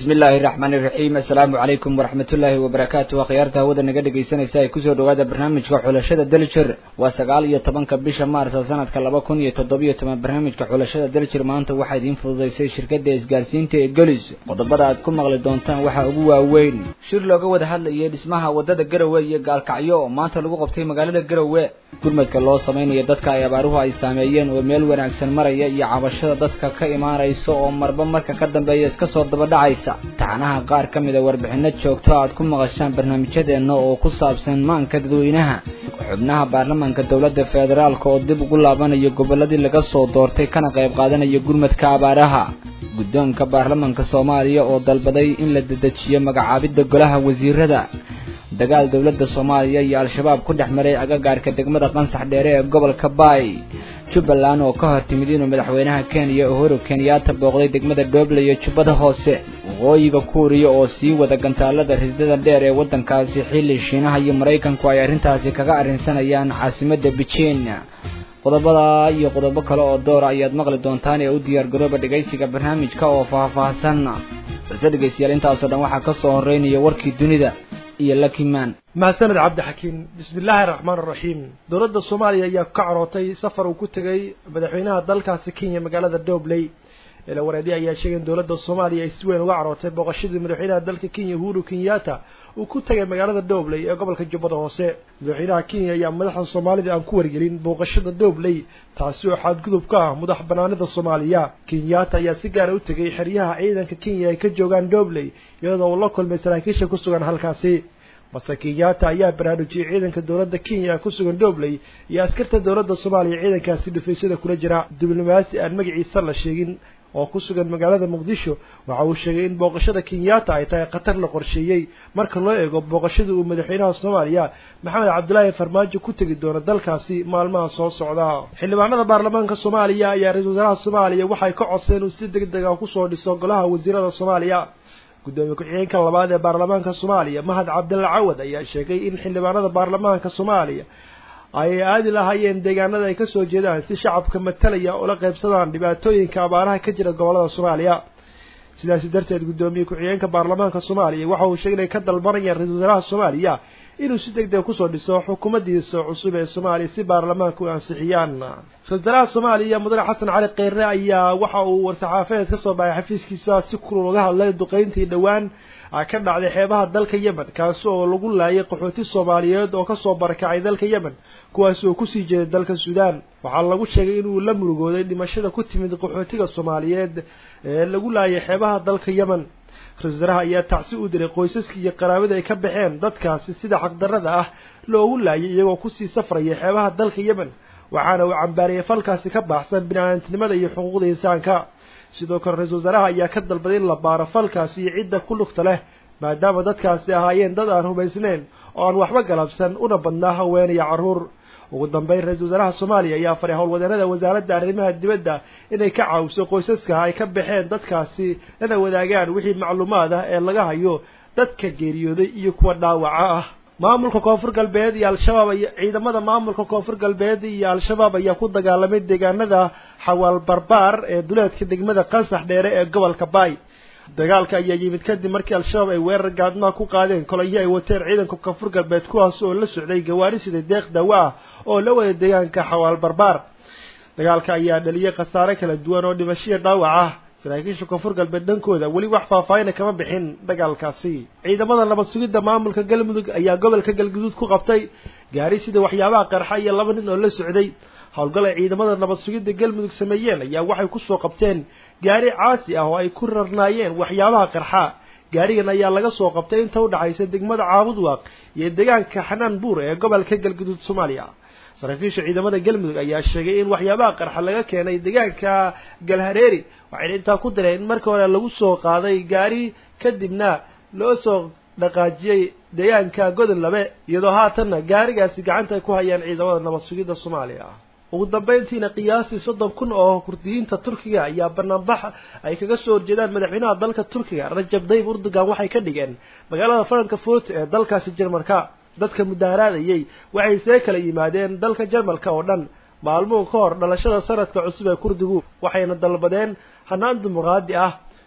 bismi illaahi raxmaan iraxiim assalaamu calaykum waraxmatullaahi wabarakaatu akhyaarta hawada naga dhegaysanaysa ay kusoo dhawaada barnaamijka xulashada daljir waa sagaal iyo tobanka bisha maarsa sanadka laba kun iyo toddobiyo toban barnaamijka xulashada daljir maanta waxaa idiin fududaysay shirkadda isgaarsiinta ee gelis qodobada aad ku maqli doontaan waxaa ugu waaweyn shir looga wada hadlayay dhismaha wadada garowe iyo gaalkacyo oo maanta lagu qabtay magaalada garowe gurmadka loo samaynayo dadka ay abaaruhu ay saameeyeen oo meel wanaagsan maraya iyo cabashada dadka ka imaanaysa oo marba marka ka dambeeya iska soo dabadhacaysa taxanaha qaar ka mida warbixino joogto aad ku maqashaan barnaamijyadeenna oo ku saabsan maanka dadweynaha xubnaha baarlamaanka dowladda federaalka oo dib ugu laabanayo gobolladii laga soo doortay kana qayb qaadanaya gurmadka abaaraha guddoonka baarlamaanka soomaaliya oo dalbaday in la dedejiyo magacaabidda golaha wasiirada dagaal dowladda soomaaliya iyo al-shabaab ku dhex maray agagaarka degmada qansax dheere ee gobolka baay jubbaland oo ka hor timid inuu madaxweynaha kenya uhuru kenyaata booqday degmada dhoble iyo jubbada hoose waqooyiga kuuriya oo sii wada gantaalada ridada dheer ee waddankaasi xilli shiinaha iyo maraykanku ay arrintaasi kaga arrinsanayaan caasimadda beijing qodobada iyo qodobo kale oo doora ayaad maqli doontaan ee u diyaargarooba dhegaysiga barnaamijka oo faahfaahsan balse dhegaystayaal intaasoo dhan waxaa ka soo horeynaya warkii dunida iyo lakiman mahadsaned cabdixakiin bismi illaahi araxmaan araxiim dowladda soomaaliya ayaa ka carootay safar uu ku tegay madaxweynaha dalkaasi kenya magaalada dobley eela wareedi ayaa sheegay in dowladda soomaaliya ay si weyn uga carootay booqashadii madaxweynaha dalka kenya uhuru kenyatta uu ku tegay magaalada dobley ee gobolka jubbada hoose madaxweynaha kenya ayaa madaxda soomaalida aan ku wargelin booqashada dobley taasi oo xadgudub ka ah madax banaanida soomaaliya kenyatta ayaa si gaara u tegay xeryaha ciidanka kenya ay ka joogaan dobley iyadoo uu la kulmay saraakiisha ku sugan halkaasi balse kenyatta ayaa baraarujiyey ciidanka dowladda kenya ku sugan dobley iyo askarta dowladda soomaaliya ciidankaasi dhufaysyada kula jira diblomaasi aan magaciisa la sheegin oo ku sugan magaalada muqdisho waxa uu sheegay in booqashada kenyatta ay tahay khatar la qorsheeyey marka loo eego booqashadii uu madaxweynaha soomaaliya maxamed cabdilaahi farmaajo ku tegi doono dalkaasi maalmaha soo socda xildhibaanada baarlamaanka soomaaliya ayaa ra-iisul wasaaraha soomaaliya waxay ka codsadeen inuu si deg deg ah kusoo dhiso golaha wasiirada soomaaliya guddoomiye ku-xigeenka labaad ee baarlamaanka soomaaliya mahad cabdilla cawad ayaa sheegay in xildhibaanada baarlamaanka soomaaliya ay aadi lahaayeen deegaanada ay kasoo jeedaan si shacabka matalaya ula qaybsadaan dhibaatooyinka abaaraha ka jira gobolada soomaaliya sidaasi darteed guddoomiye ku-xigeenka baarlamaanka soomaaliya waxa uu sheegay inay ka dalbanayaan ra-isul wasaaraha soomaaliya inuu si deg deg kusoo dhiso xukuumaddiisa cusub ee soomaaliya si baarlamaanka u ansixiyaan ra-isul wasaaraha soomaaliya mudane xasan cali kheyre ayaa waxa uu war-saxaafeed ka soo baxay xafiiskiisa si kulul uga hadlay duqeyntii dhowaan ka dhacday xeebaha dalka yemen kaasi oo lagu laayay qaxooti soomaaliyeed oo kasoo barakacay dalka yemen kuwaasi oo kusii jeeday dalka suudaan waxaa lagu sheegay inuu la murugooday dhimashada ku timid qaxootiga soomaaliyeed ee lagu laayay xeebaha dalka yemen ra-isul wasaaraha ayaa tacsi u diray qoysaskii iyo qaraabada ay ka baxeen dadkaasi sida xaqdarrada ah loogu laayay iyagoo kusii safraya xeebaha dalka yemen waxaana uu cambaariyay falkaasi ka baxsan bini-aadantinimada iyo xuquuqda insaanka sidoo kale ra-isul wasaaraha ayaa ka dalbaday in la baaro falkaasi iyo cidda ku lugta leh maadaama dadkaasi ahaayeen dad aan hubaysnayn oo aan waxba galabsan una badnaa haween iyo carruur ugu dambeyn ra-isul wasaaraha soomaaliya ayaa faray howlwadeennada wasaaradda arrimaha dibadda inay ka caawiso qoysaska ay ka baxeen dadkaasi lana wadaagaan wixii macluumaad ah ee laga hayo dadka geeriyooday iyo kuwa dhaawaca ah maamulka koonfur galbeed iyo al-shabaab ay ciidamada maamulka koonfur galbeed iyo al-shabaab ayaa ku dagaalamay deegaanada xawaal barbaar ee duleedka degmada qansax dheere ee gobolka baay dagaalka ayaa yimid kadib markii al-shabaab ay weerar gaadmaha ku qaadeen kolonyo ay wateen ciidanka koonfur galbeed kuwaas oo la socday gawaari sida deeq daawo ah oo la wada deegaanka xawaal barbaar dagaalka ayaa dhaliyay khasaare kala duwan oo dhimashiya dhaawac ah saraakiisha koonfur galbeed dhankooda weli wax faahfaahina kama bixin dagaalkaasi ciidamada nabad sugidda maamulka galmudug ayaa gobolka galguduud ku qabtay gaari sida waxyaabaha qarxa iyo laba nin oo la socday howlgal ay ciidamada nabad sugidda galmudug sameeyeen ayaa waxay kusoo qabteen gaari caasi ah oo ay ku rarnaayeen waxyaabaha qarxa gaarigan ayaa laga soo qabtay inta udhaxaysa degmada caabudwaaq iyo deegaanka xanaan buur ee gobolka galguduud soomaaliya saraakiisha ciidamada galmudug ayaa sheegay in waxyaabaha qarxa laga keenay deegaanka galhareeri waxayna intaa ku dareen in markii hore lagu soo qaaday gaari kadibna loo soo dhaqaajiyey deegaanka godon labe iyadoo haatanna gaarigaasi gacanta ay ku hayaan ciidamada nabad sugidda soomaaliya ugu dambeyntiina qiyaastii soddon kun oo kurdiyiinta turkiga ayaa banaanbax ay kaga soo horjeedaan madaxweynaha dalka turkiga rajab dayib urdugan waxay ka dhigeen magaalada frankfurt ee dalkaasi jarmalka dadka mudaaharaadayay waxay see kala yimaadeen dalka jarmalka oo dhan maalmuhu ka hor dhalashada sanadka cusub ee kurdigu waxayna dalbadeen hanaan dimuqraadi ah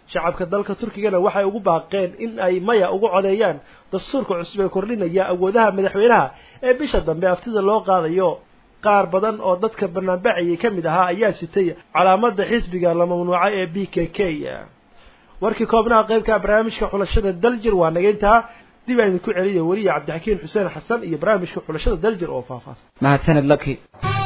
shacabka dalka turkigana waxay ugu baaqeen in ay maya ugu codeeyaan dastuurka cusub ee kordhinaya awoodaha madaxweynaha ee bisha dambe aftida loo qaadayo qaar badan oo dadka banaanbaxayay ka mid ahaa ayaa sitay calaamada xisbiga la mamnuucay ee b k k warkii koobnaha qaybka barnaamijka xulashada daljir waa nageyntaa dib aan idinku celiya weliya cabdixakiin xuseen xasan iyo barnaamijka xulashada daljir oo faahfaahsan mahadsaned laki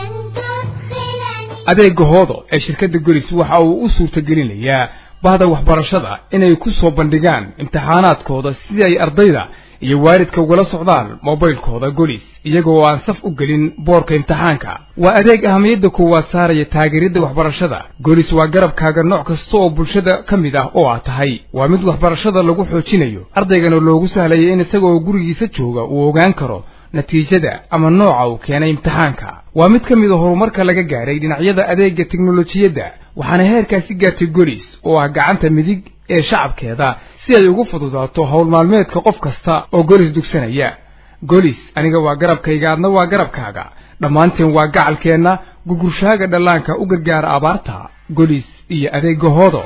adeega hoodo ee shirkadda golis waxa uu u suurtagelinayaa bahda waxbarashada inay ku soo bandhigaan imtixaanaadkooda si ay ardayda iyo waalidka ugala socdaan mobilkooda golis iyagoo aan saf u gelin boorka imtixaanka waa adeeg ahamiyadda koowaad saaraya taageeridda waxbarashada golis waa garabkaaga nooc kasta oo bulshada ka mid ah oo aad tahay waa mid waxbarashada lagu xoojinayo ardaygana loogu sahlaya in isagoo gurigiisa jooga uu ogaan karo natiijada ama nooca uu keenay imtixaanka waa mid ka mid a horumarka laga gaadhay dhinacyada adeega teknolojiyadda waxaana heerkaasi gaartay golis oo ah gacanta midig ee shacabkeeda si ay ugu fududaato howl maalmeedka qof kasta oo golis dugsanaya golis aniga waa garabkayga adna waa garabkaaga dhammaanteen waa gacalkeenna gugurshaaga dhallaanka u gargaara abaarta golis iyo adeega hoodo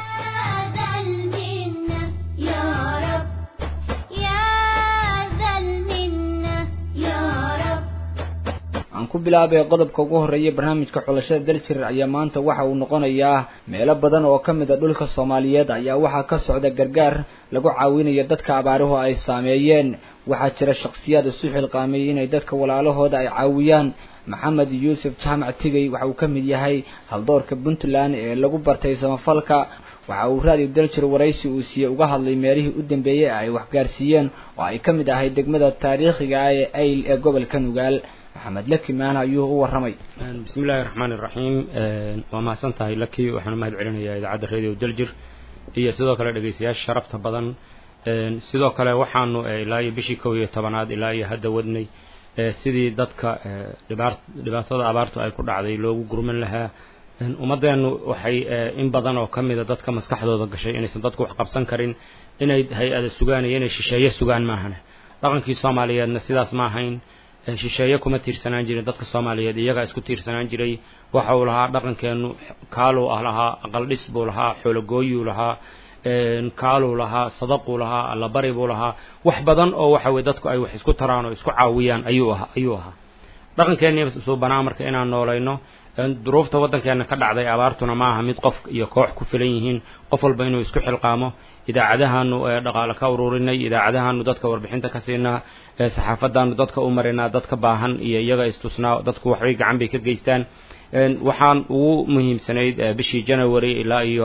aan ku bilaabay qodobka ugu horreeya barnaamijka xulashada daljir ayaa maanta waxa uu noqonayaa meelo badan oo ka mid a dhulka soomaaliyeed ayaa waxaa ka socda gargaar lagu caawinayo dadka abaaruhu ay saameeyeen waxaa jira shakhsiyaad isu xilqaamayay inay dadka walaalahooda ay caawiyaan maxamed yuusuf jaamac tigey waxa uu ka mid yahay haldoorka puntland ee lagu bartay samafalka waxa uu raadiyo daljir waraysi uu siiyey uga hadlay meelihii u dambeeyey ay waxgaarsiiyeen oo ay ka mid ahay degmada taariikhiga ah ee ayl ee gobolka nugaal maxamed laki maana ayuu u warramay bismi illaahi raxmaan iraxiim waa mahadsan tahay laki waxaan mahad celinayaa idaacadda radio daljir iyo sidoo kale dhegeystayaasha sharafta badan sidoo kale waxaanu ilaa iyo bishii kow iyo tobanaad ilaa iyo hadda wadnay sidii dadka dhibaatada abaartu ay ku dhacday loogu gurman lahaa ummadeennu waxay in badan oo ka mida dadka maskaxdooda gashay inaysan dadku wax qabsan karin inay hay-ada sugaan iyo inay shisheeye sugaan maahane dhaqankii soomaaliyeedna sidaas ma ahayn shisheeye kuma tiirsanaan jirin dadka soomaaliyeed iyagaa isku tiirsanaan jiray waxa uu lahaa dhaqankeennu kaaluu ah lahaa aqaldhis buu lahaa xoologooyuu lahaa kaaluu lahaa sadaquu lahaa allabari buu lahaa wax badan oo waxa weye dadku ay wax isku taraan oo isku caawiyaan ayuu aha ayuu ahaa dhaqankeenni suubanaa marka inaan noolayno duruufta waddankeena ka dhacday abaartuna ma aha mid qof iyo koox ku filan yihiin qof walba inuu isku xilqaamo idaacadahaanu dhaqaale ka ururinay idaacadahaanu dadka warbixinta ka siinaa saxaafadaanu dadka u marinaa dadka baahan iyo iyaga istusnaa dadku waxbay gacan bay ka geystaan waxaan ugu muhiimsanayd bishii january ilaa iyo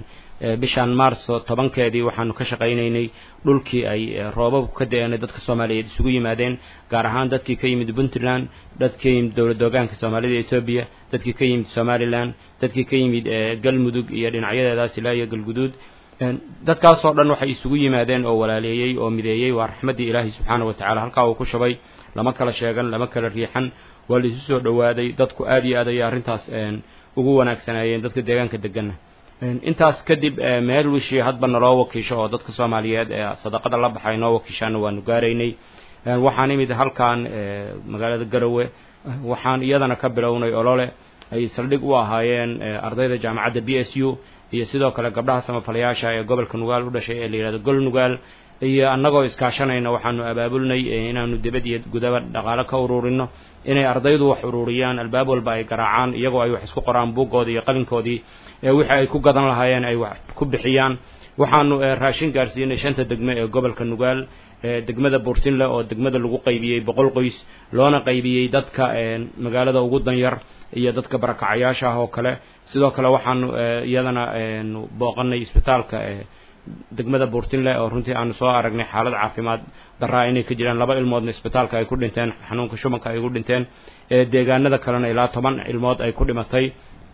bishaan maarso tobankeedii waxaanu ka shaqaynaynay dhulkii ay roobabku ka da-een dadka soomaaliyeed isugu yimaadeen gaar ahaan dadkii ka yimid puntland dadkii ka yimid dowlad ogaanka soomaalida etoobiya dadkii ka yimid somalilan dadkii ka yimid galmudug iyo dhinacyadeedaas ilaa iyo galguduud dadkaasoo dhan waxay isugu yimaadeen oo walaaleeyey oo mideeyey waa raxmaddii ilaahay subxaana wa tacala halkaa uu ku shubay lama kala sheegan lama kala riixan waa la isu soo dhowaaday dadku aad iyo aad ayay arrintaas ugu wanaagsanaayeen dadka deegaanka deganna intaas kadib meel wishii hadba naloo wakiisho oo dadka soomaaliyeed ee sadaqada la baxay noo wakiishaana waanu gaaraynay waxaan imid halkan magaalada garowe waxaan iyadana ka bilownay olole ay saldhig u ahaayeen ardayda jaamacadda b s u iyo sidoo kale gabdhaha samafalayaasha ee gobolka nugaal u dhashay ee la yihahdo gol nugaal iyo annagoo iskaashanayna waxaanu abaabulnay inaanu dibad iyo gudaba dhaqaale ka ururino inay ardaydu wax ururiyaan albaab walba ay garaacaan iyagoo ay wax isku qoraan buuggoodii iyo qalinkoodii wixii ay ku gadan lahaayeen ay wax ku bixiyaan waxaanu raashin gaarsiinay shanta degme ee gobolka nugaal degmada buurtinle oo degmada lagu qaybiyey boqol qoys loona qaybiyey dadka magaalada ugu danyar iyo dadka barakacayaasha ah oo kale sidoo kale waxaanu iyadana booqanay isbitaalka degmada buurtinle oo runtii aanu soo aragnay xaalad caafimaad daraa inay ka jiraan laba ilmoodna isbitaalka ay ku dhinteen xanuunka shubanka ay ku dhinteen deegaanada kalena ilaa toban ilmood ay ku dhimatay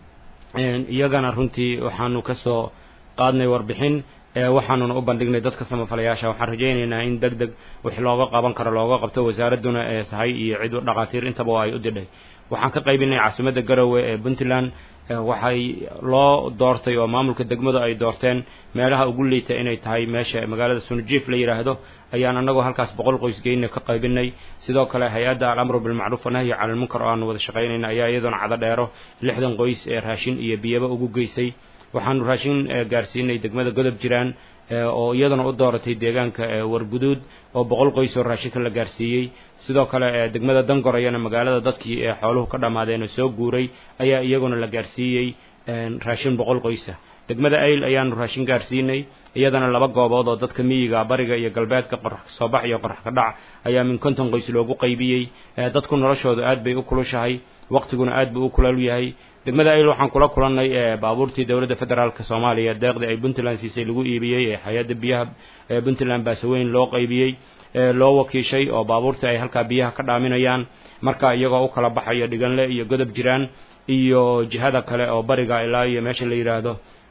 iyagana runtii waxaanu kasoo qaadnay warbixin waxaanuna u bandhignay dadka samafalayaasha waxaan rajaynaynaa in deg deg wix looga qaban karo looga qabto wasaaradduna ee sahay iyo cid dhaqaatiir intaba ay u didhay waxaan ka qaybinay caasimadda garowe ee puntland waxay loo doortay oo maamulka degmadu ay doorteen meelaha ugu liita inay tahay meesha magaalada sunujiif la yidhaahdo ayaan annagoo halkaas boqol qoys geyna ka qaybinay sidoo kale hay-adda alamru bilmacruuf wanahyi cala lmunkar oo aanu wada shaqaynayna ayaa iyaduna cada dheero lixdan qoys ee raashin iyo biyaba ugu geysay waxaanu raashin gaarsiinay degmada godob jiraan oo iyadana u dooratay deegaanka warguduud oo boqol qoys oo raashinka la gaarsiiyey sidoo kale degmada dangorayana magaalada dadkii ee xooluhu ka dhammaadeen oo soo guuray ayaa iyaguna la gaarsiiyey raashin boqol qoysa degmada ayl ayaanu raashin gaarsiinay iyadana laba goobood oo dadka miyiga bariga iyo galbeedka qorax kasoo bax iyo qorax ka dhac ayaa min konton qoys loogu qaybiyey dadku noloshooda aad bay u kulushahay waqtiguna aad buu u kulal yahay degmada ayl waxaan kula kulannay baabuurtii dowladda federaalk soomaaliya deeqdii ay puntland siisay lagu iibiyey ee hay-adda biyaha ee puntland baasaweyn loo qaybiyey loo wakiishay oo baabuurtii ay halkaa biyaha ka dhaaminayaan marka iyagoo u kala baxayo dhiganle iyo godob jiraan iyo jihada kale oo bariga ilaa iyo meesha la yidhaahdo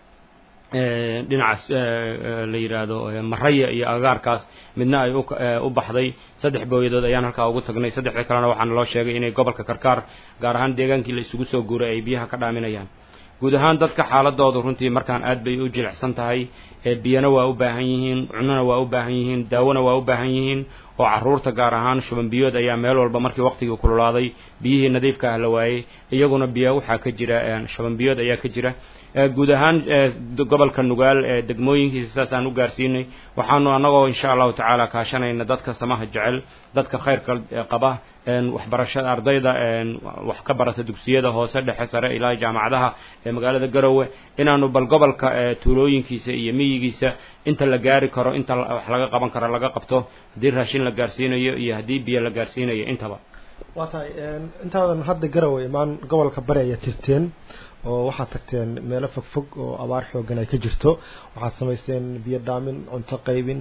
dhinacaas la yidhaahdo maraya iyo agaarkaas midna ay u baxday saddex booyadood ayaan halkaa ugu tagnay saddexda kalena waxaana loo sheegay inay gobolka karkaar gaar ahaan deegaankii la isugu soo guuray ay biyaha ka dhaaminayaan guud ahaan dadka xaaladooda runtii markaan aad bay u jilicsan tahay biyana waa u baahan yihiin cunona waa u baahan yihiin daawona waa u baahan yihiin oo caruurta gaar ahaan shuban biyood ayaa meel walba markii waqtigii kululaaday biyihii nadiifka ah la waayey iyaguna biyo waxaa ka jira shuban biyood ayaa ka jira guud ahaan gobolka nugaal ee degmooyinkiisa saasaan u gaarsiinay waxaanu annagoo insha allahu tacaala kaashanayna dadka samaha jecel dadka khayrka qaba waxbarashada ardayda wax ka barata dugsiyada hoose dhexe sare ilaa jaamacadaha ee magaalada garowe inaanu bal gobolka tuulooyinkiisa iyo miyigiisa inta la gaari karo inta wax laga qaban karo laga qabto haddii raashin la gaarsiinayo iyo haddii biyo la gaarsiinayo intaba waa tahay intaadan hadda garowe imaan gobolka bari ayaa tirteen oo waxaad tagteen meelo fog fog oo abaar xoogan ay ka jirto waxaad samaysteen biyo dhaamin cunto qaybin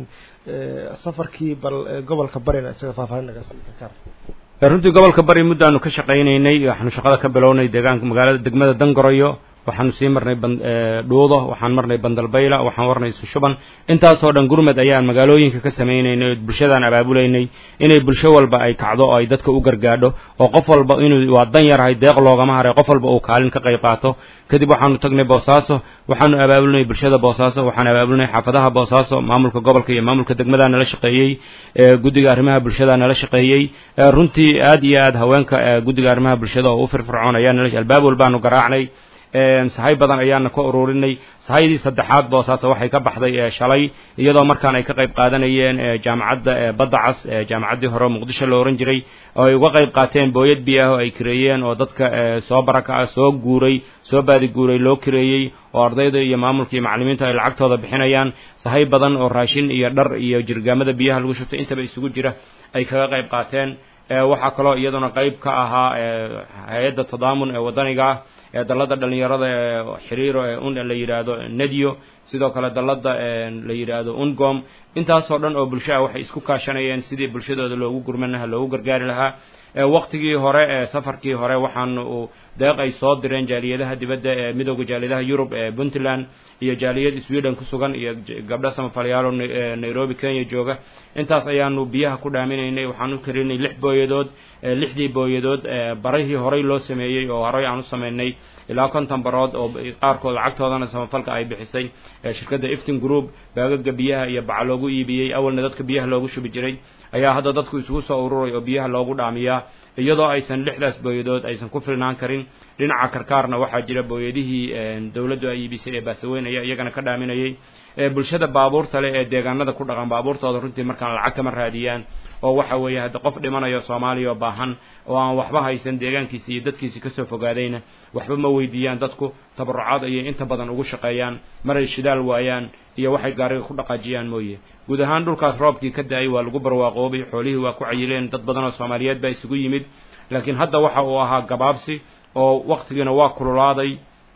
safarkii bal gobolka barina isaga faahfaahin naga sii karkaar runtii gobolka bari muddaanu ka shaqaynaynay waxaanu shaqada ka bilownay deegaanka magaalada degmada dangoroyo waxaanu sii marnay dhuudo waxaan marnay bandalbayla waxaan marnay sushuban intaasoo dhan gurmed ayaan magaalooyinka ka samaynaynay oo bulshadaan abaabulaynay inay bulsho walba ay kacdo oo ay dadka u gargaadho oo qof walba inuu waa dan yarahay deeq loogama haray qof walba uu kaalin ka qayb qaato kadib waxaanu tagnay boosaaso waxaanu abaabulinay bulshada boosaaso waxaan abaabulinay xaafadaha boosaaso maamulka gobolka iyo maamulka degmadaa nala shaqeeyey guddiga arrimaha bulshada nala shaqeeyey runtii aad iyo aad haweenka guddiga arrimaha bulshada oo u firfircoon ayaa nala albaab walbaanu garaacnay sahay badan ayaana ka ururinay sahaydii saddexaad boosaase waxay ka baxday shalay iyadoo markaan ay ka qayb qaadanayeen jaamacadda badda cas jaamacaddii hore muqdisho la ohan jiray oo ay uga qayb qaateen booyad biyo ah oo ay kireeyeen oo dadka soo baraka ah soo guuray soo baadi guuray loo kireeyey oo ardayda iyo maamulka iyo macallimiinta ay lacagtooda bixinayaan sahay badan oo raashin iyo dhar iyo jirgaamada biyaha lagu shubtay intaba isugu jira ay kaga qayb qaateen waxaa kaloo iyaduna qayb ka ahaa hay-adda tadaamun ee waddaniga ee dallada dhalinyarada ee xiriiro ee un la yidhaahdo nedio sidoo kale dallada la yidhaahdo ungom intaasoo dhan oo bulsho ah waxay isku kaashanayeen sidii bulshadooda loogu gurman lahaa loogu gargaari lahaa waqtigii hore ee safarkii hore waxaanu deeq ay soo direen jaaliyadaha dibadda ee midooda jaaliyadaha yurub ee puntland iyo jaaliyad sweden ku sugan iyo gabdho samafalyaalo nairobi kenya jooga intaas ayaanu biyaha ku dhaaminaynay waxaanu karinay lix booyadood lixdii booyadood barihii horey loo sameeyey oo horey aan u samaynay ilaa konton barood oo qaarkood lacagtoodana samafalka ay bixisay shirkadda iftin group baagaga biyaha iyo baca loogu iibiyey awalna dadka biyaha loogu shubi jiray ayaa hadda dadku isugu soo ururay oo biyaha loogu dhaamiyaa iyadoo aysan lixdaas booyadood aysan ku filnaan karin dhinaca karkaarna waxaa jira booyadihii dowladdu ay iibisay ee baasaweyn ayaa iyagana ka dhaaminayay bulshada baabuurta leh ee deegaanada ku dhaqan baabuurtooda runtii markaan lacag kama raadiyaan oo waxa weeye hadda qof dhimanayo soomaaliya oo baahan oo aan waxba haysan deegaankiisi iyo dadkiisi kasoo fogaadayna waxba ma weydiiyaan dadku tabarucaad ayay inta badan ugu shaqeeyaan maray shidaal waayaan iyo waxay gaariga ku dhaqaajiyaan mooye guud ahaan dhulkaas roobkii ka da-ay waa lagu barwaaqoobay xoolihii waa ku cayileen dad badan oo soomaaliyeed baa isugu yimid laakiin hadda waxa uu ahaa gabaabsi oo waktigiina waa kululaaday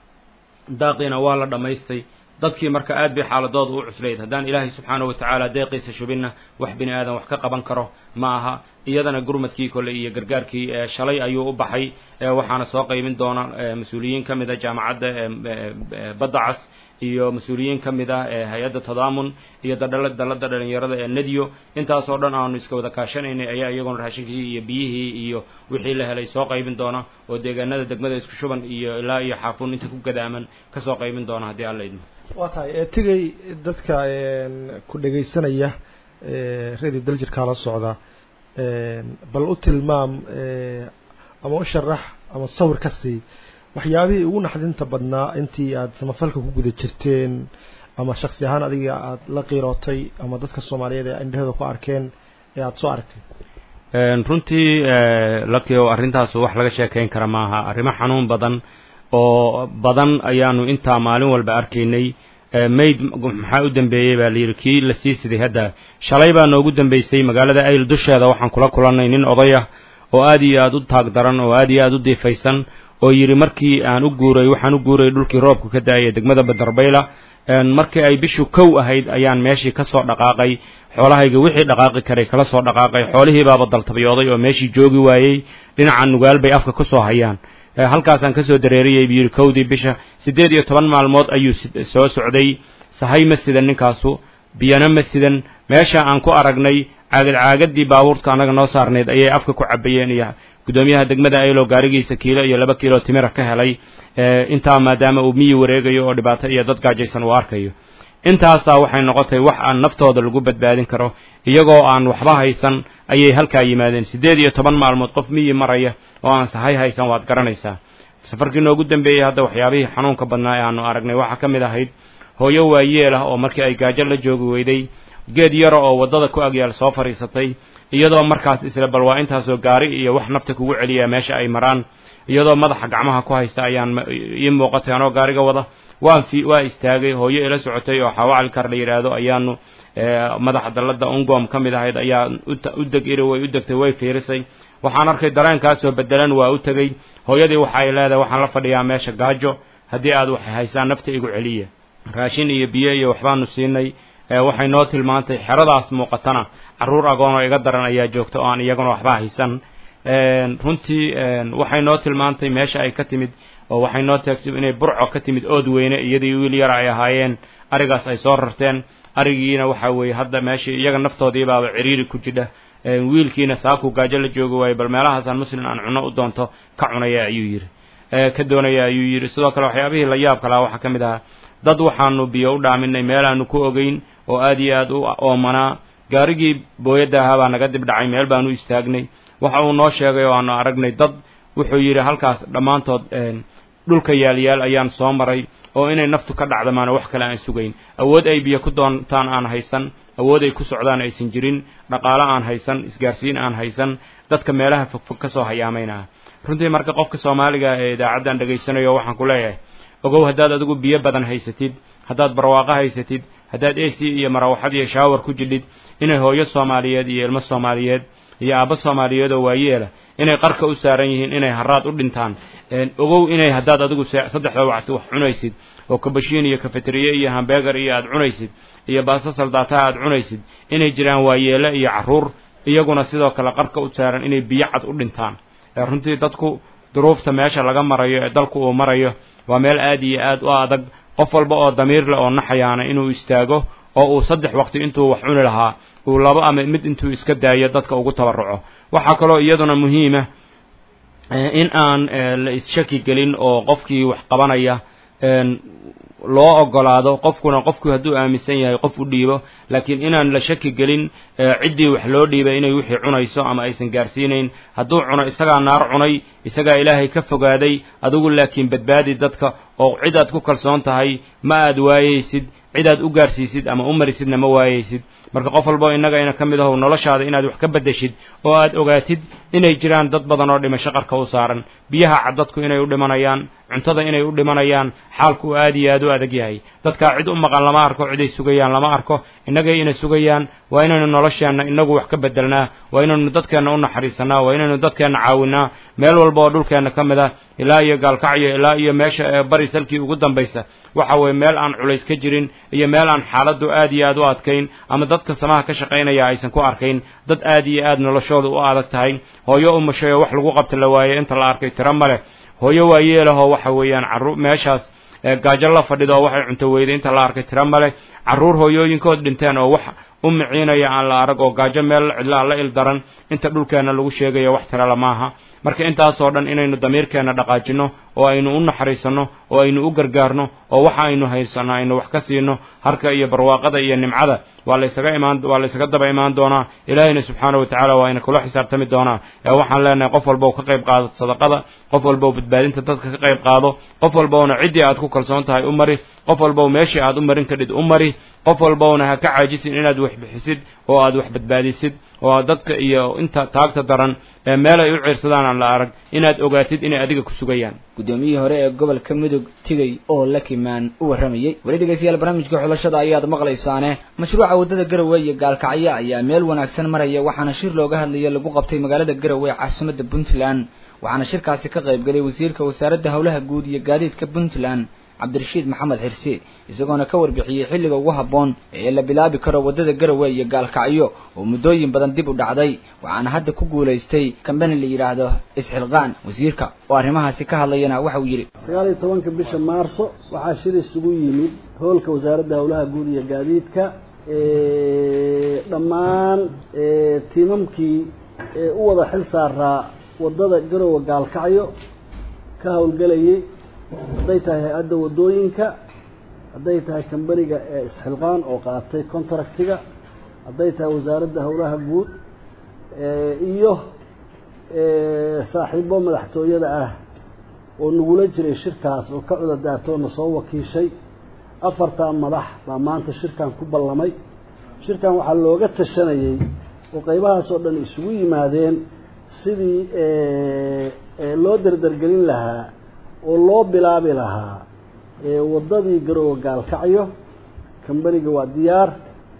daaqiina waa la dhammaystay dadkii marka aad bay xaaladooda u cuslayd haddaan ilaahay subxaana wa tacaala deeqiisa shubinna wax bini aadan wax ka qaban karo ma aha iyadana gurmadkii kole iyo gargaarkii shalay ayuu u baxay waxaana soo qaybin doona mas-uuliyiin ka mid a jaamacadda badda cas iyo mas-uuliyiin ka mid ah hay-adda tadaamun iyo dadhala dallada dhalinyarada ee nediyo intaasoo dhan aanu iska wada kaashanaynay ayaa iyaguna raashinkii iyo biyihii iyo wixii la helay soo qaybin doona oo deegaanada degmada isku shuban iyo ilaa iyo xaafuun inta ku gadaaman kasoo qaybin doona haddii alla idmo waa tahay tigay dadka ku dhegaysanaya radio daljirkaa la socda bal u tilmaam ama u sharax ama sawir ka sii waxyaabihii ugu naxdinta badnaa intii aad samafalka ku guda jirteen ama shaksi ahaan adiga aad la qiirootay ama dadka soomaaliyeed ee indhahooda ku arkeen ee aada soo aragtay runtii lakio arrintaas wax laga sheekayn kara maaha arrimo xanuun badan oo badan ayaanu intaa maalin walba arkaynay mayd maxaa u dambeeyey baa layidhi kii la sii siday hadda shalay baa noogu dambeysay magaalada ayl dusheeda waxaan kula kulannay nin oday ah oo aad iyo aad u taag daran oo aad iyo aad u diifaysan oo yidhi markii aan u guuray waxaan u guuray dhulkii roobka ka da-aya degmada badarbayla markii ay bishu kow ahayd ayaan meeshii ka soo dhaqaaqay xoolahayga wixii dhaqaaqi karay kala soo dhaqaaqay xoolihii baaba daltabiyooday oo meeshii joogi waayey dhinaca nugaal bay afka ku soo hayaan halkaasaan ka soo dareeriyey buu yidhi kowdii bisha siddeed iyo toban maalmood ayuu soo socday sahay ma sidan ninkaasu biyana ma sidan meesha aan ku aragnay caagad caagadii baabuurta annaga noo saarnayd ayay afka ku cabayeen iyo guddoomiyaha degmada aylo gaarigiisa kiilo iyo laba kiilo timira ka helay intaa maadaama uu miyi wareegayo oo dhibaato iyo dad gaajaysan uu arkayo intaasaa waxay noqotay wax aan naftooda lagu badbaadin karo iyagoo aan waxba haysan ayay halkaa yimaadeen siddeed iyo toban maalmood qof miyi maraya oo aan sahay haysan waad garanaysaa safarkii noogu dambeeyey hadda waxyaabihii xanuunka badnaa ee aanu aragnay waxaa ka mid ahayd hooyo waayeel ah oo markii ay gaajo la joogi weyday geed yara oo waddada ku agyaal soo fadhiisatay iyadoo markaas isla bal waa intaasoo gaari iyo wax nafta kugu celiyaa meesha ay maraan iyadoo madaxa gacmaha ku haysta ayaan ii muuqatay anoo gaariga wada waan fi waa istaagay hooyo ila socotay oo xawaacal la yidhaahdo ayaanu madaxa dalladda ungom ka mid ahayd ayaa u deg iri way u degtay way fiirisay waxaan arkay dareenkaasoo bedelan waa u tegey hooyadii waxa ay leedahay waxaan la fadhiyaa meesha gaajo haddii aad waxay haysaan nafta igu celiya raashin iyo biyo iyo waxbaanu siinay waxay noo tilmaantay xeradaas muuqatana carruur agoonoo iga daran ayaa joogta oo aan iyaguna waxba haysan runtii waxay noo tilmaantay meesha ay ka timid oo waxay noo taagtay inay burco ka timid ood weyne iyadii wiil yara ay ahaayeen arigaas ay soo rarteen arigiina waxa weeye hadda meeshii iyaga naftoodii baaba ciriiri ku jidha wiilkiina saakuu gaajo la joogi waayo bal meelahaasaan muslim aan cuno u doonto ka cunaya ayuu yidhi ka doonaya ayuu yidhi sidoo kale waxyaabihii la yaabka lahaa waxaa ka mid ahaa dad waxaanu biyo u dhaaminay meel aanu ku ogeyn oo aad iyo aad u oomanaa gaarigii booyadda ahaa baa naga dib dhacay meel baanu istaagnay waxa uu noo sheegay oo aanu aragnay dad wuxuu yidhi halkaas dhammaantood dhulka yaalyaal ayaan soo maray oo inay naftu ka dhacdamaano wax kale aan sugayn awood ay biyo ku doontaan aan haysan awood ay ku socdaan aysan jirin dhaqaalo aan haysan isgaarsiin aan haysan dadka meelaha fogfog ka soo hayaamaynaha runtii marka qofka soomaaliga ee idaacaddan dhegaysanayo waxaan ku leeyahay ogow haddaad adigu biyo badan haysatid haddaad barwaaqo haysatid haddaad ac iyo marawaxad iyo shaawar ku jidhid inay hooyo soomaaliyeed iyo ilmo soomaaliyeed iyo aabbo soomaaliyeed oo waayeela inay qarka u saaran yihiin inay haraad u dhintaan ogow inay haddaad adigu saddexda wacti wax cunaysid oo kabashiin iyo kafeteriye iyo hambegar iyo aad cunaysid iyo baasta saldaataha aad cunaysid inay jiraan waayeele iyo carruur iyaguna sidoo kale qarka u saaran inay biyo cad u dhintaan runtii dadku duruufta meesha laga marayo ee dalku uu marayo waa meel aad iyo aad u adag qof walba oo damiir leh oo naxayaana inuu istaago oo uu saddex waqti intuu wax cuni lahaa uu labo ama mid intuu iska daayo dadka ugu tabarruco waxaa kaloo iyaduna muhiima in aan la isshaki gelin oo qofkii wax qabanaya loo ogolaado qofkuna qofku hadduu aaminsan yahay qof u dhiibo laakiin inaan la shaki gelin ciddii wax loo dhiibay inay wixii cunayso ama aysan gaarsiinayn hadduu cuno isagaa naar cunay isagaa ilaahay ka fogaaday adigu laakiin badbaadi dadka oo cid aad ku kalsoon tahay ma aad waayaysid cid aad u gaarsiisid ama u marisidna ma waayaysid marka qof walbo innagayna ka mid ahow noloshaada inaad wax ka beddeshid oo aad ogaatid inay jiraan dad badan oo dhimasho qarka u saaran biyaha cad dadku inay u dhimanayaan cuntada inay u dhimanayaan xaalku uu aad iyo aad u adag yahay dadkaa cid u maqan lama arko ciday sugayaan lama arko innagay ina sugayaan waa inaynu nolosheenna inagu wax ka beddelnaa waa inaynu dadkeenna u naxariisanaa waa inaynu dadkeenna caawinaa meel walba oo dhulkeenna ka mid ah ilaa iyo gaalkacyo ilaa iyo meesha ee bari salkii ugu dambaysa waxa weeye meel aan culays ka jirin iyo meel aan xaaladdu aad iyo aad u adkayn ama dadka samaha ka shaqaynaya aysan ku arkayn dad aad iyo aad noloshooda u adag tahay hooyo umashay oo wax lagu qabta la waaye inta la arkay tiro ma leh hooyo waayeelahoo waxa weeyaan carruur meeshaas gaajo la fadhido oo waxay cunto weyday inta la arkay tiro ma leh carruur hooyooyinkood dhinteen oo wax u miciinaya aan la arag oo gaajo meel cidlaa la il daran inta dhulkeenna lagu sheegayo wax tirala maaha marka intaasoo dhan inaynu damiirkeenna dhaqaajinno oo aynu u naxariisanno oo aynu u gargaarno oo waxa aynu haysanno aynu wax ka siino harka iyo barwaaqada iyo nimcada waa laysaga imaan waa laysaga daba imaan doonaa ilaahayna subxaana wa tacaala waa ina kula xisaabtami doonaa ee waxaan leenahay qof walba ka qayb qaado sadaqada qof walba badbaadinta dadka ka qayb qaado qof walbowna ciddii aad ku kalsoon tahay u mari qof walbow meeshii aad u marin kadhid u mari qof walbowna ha ka caajisin inaad wax bixisid oo aad wax badbaadisid oo aad dadka iyo inta taagta daran ee meel ay u ciirsadaan aan la arag inaad ogaatid inay adiga ku sugayaan guddoomiyihii hore ee gobolka mudug tigay oo lakimaan u warramayey weli dhegeystayaal barnaamijka xulashada ayaad maqlaysaane mashruuca waddada garowe iyo gaalkacyo ayaa meel wanaagsan maraya waxaana shir looga hadlaya lagu qabtay magaalada garowe ee caasimadda puntland waxaana shirkaasi ka qayb galay wasiirka wasaaradda howlaha guud iyo gaadiidka puntland cabdirashiid maxamed xirsi isagoona ka warbixiyey xilliga ugu habboon ee la bilaabi karo waddada garowe iyo gaalkacyo oo muddooyin badan dib u dhacday waxaana hadda ku guulaystay kambani la yidhaahdo isxilqaan wasiirka oo arrimahaasi ka hadlayana waxa uu yidhi sagaal iyo tobanka bisha maarso waxaa shir isugu yimid hoolka wasaaradda howlaha guud iyo gaadiidka dhammaan tiimamkii u wada xil saaraa waddada garowe gaalkacyo ka howlgelayay hadday tahay hay-adda waddooyinka hadday tahay kambaniga ee isxilqaan oo qaatay contractiga hadday tahay wasaaradda howlaha guud iyo saaxiibo madaxtooyada ah oo nagula jiray shirkaas oo ka cudadaartay oo na soo wakiishay afartaa madax baa maanta shirkan ku ballamay shirkan waxaa looga tashanayey oo qaybahaas oo dhan isugu yimaadeen sidii loo derdergelin lahaa oo loo bilaabi lahaa waddadii garowe gaalkacyo kambaniga waa diyaar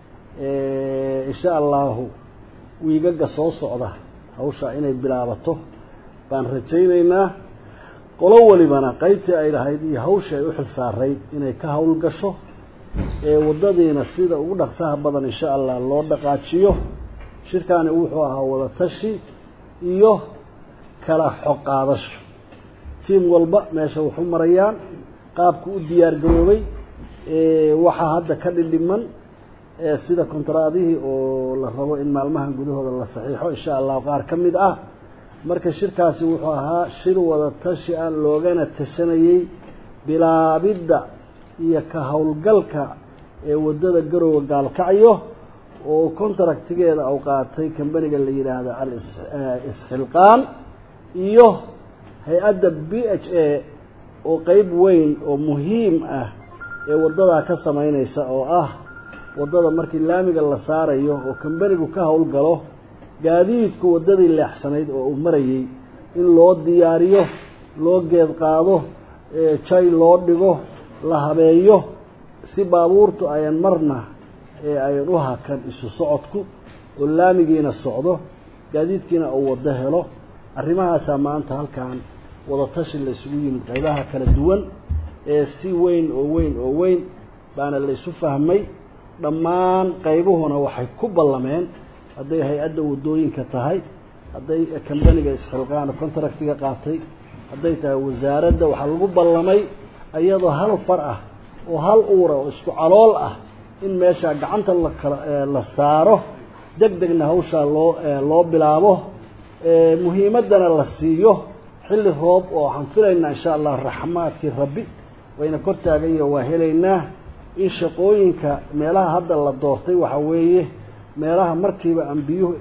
insha allahu wiigaga soo socda hawshaa inay bilaabato baan rajaynaynaa qolo walibana qaybtii ay lahayd iyo hawshii ay u xil saarayd inay ka hawl gasho waddadiina sida ugu dhaqsaha badan insha allah loo dhaqaajiyo shirkaani wuxuu ahaa wada tashi iyo kala xog qaadasho tiim walba meesha waxu marayaan qaabku u diyaar garoobay waxaa hadda ka dhidhiman sida kontraadihii oo la rabo in maalmahan gudahooda la saxiixo insha allahu qaar ka mid ah marka shirkaasi wuxuu ahaa shir wada tashi ah loogana tashanayey bilaabidda iyo ka howlgalka ee waddada garowe gaalkacyo oo contractigeeda u qaatay kambaniga la yidhaahdo al-isxilqaan iyo hay-adda b h a oo qeyb weyn oo muhiim ah ee waddadaa ka samaynaysa oo ah waddada markii laamiga la saarayo oo kambanigu ka howlgalo gaadiidku waddadii leexsanayd oo uu marayey in loo diyaariyo loo geed qaado jay loo dhigo la habeeyo si baabuurtu ayan marna ee ayan u hakan isu socodku oo laamigiina socdo gaadiidkiina uu waddo helo arrimahaasaa maanta halkan wada tashi la isugu yimid qaybaha kala duwan ee si weyn oo weyn oo weyn baana la isu fahmay dhammaan qaybuhuna waxay ku ballameen hadday hay-adda waddooyinka tahay hadday kambaniga isxilqaana contractiga qaatay hadday tahay wasaaradda waxaa lagu ballamay iyadoo hal far ah oo hal uura oo isku calool ah in meeshaa gacanta lakala la saaro deg degna hawshaa loo loo bilaabo muhiimaddana la siiyo xilli roob oo waxaan filaynaa insha allah raxmaadkii rabbi wayna kor taagayo waa helaynaa in shaqooyinka meelaha hadda la doortay waxaa weeye meelaha markiiba aan biyuhu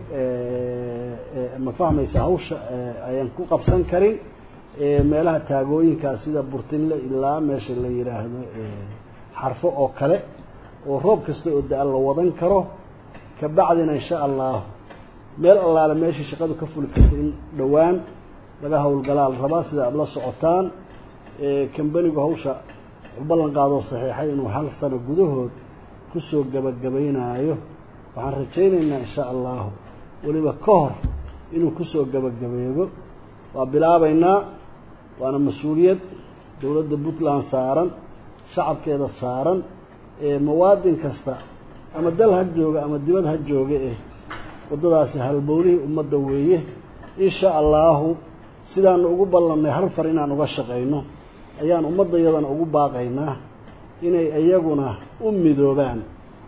ma fahmaysa hawsha ayaan ku qabsan karin meelaha taagooyinkaa sida burtinle ilaa meesha la yidhaahdo xarfo oo kale oo roob kasta oo da-a la wadan karo kabacdina insha allah meel allaale meeshii shaqadu ka fuli karta in dhowaan laga howlgalaa la rabaa sida aada la socotaan kambanigu hawsha wuxuu ballan qaadoo saxiixay inuu hal sano gudahood kusoo gabagabaynaayo waxaan rajaynaynaa insha allahu weliba ka hor inuu kusoo gabagabeego waa bilaabaynaa waana mas-uuliyad dowladda puntland saaran shacabkeeda saaran mawaadin kasta ama dal ha jooga ama dibad ha jooga eh waddadaasi halbowlihii ummadda weeye insha allahu sidaanu ugu ballannay hal far inaan uga shaqayno ayaan ummaddayadana ugu baaqaynaa inay iyaguna u midoobaan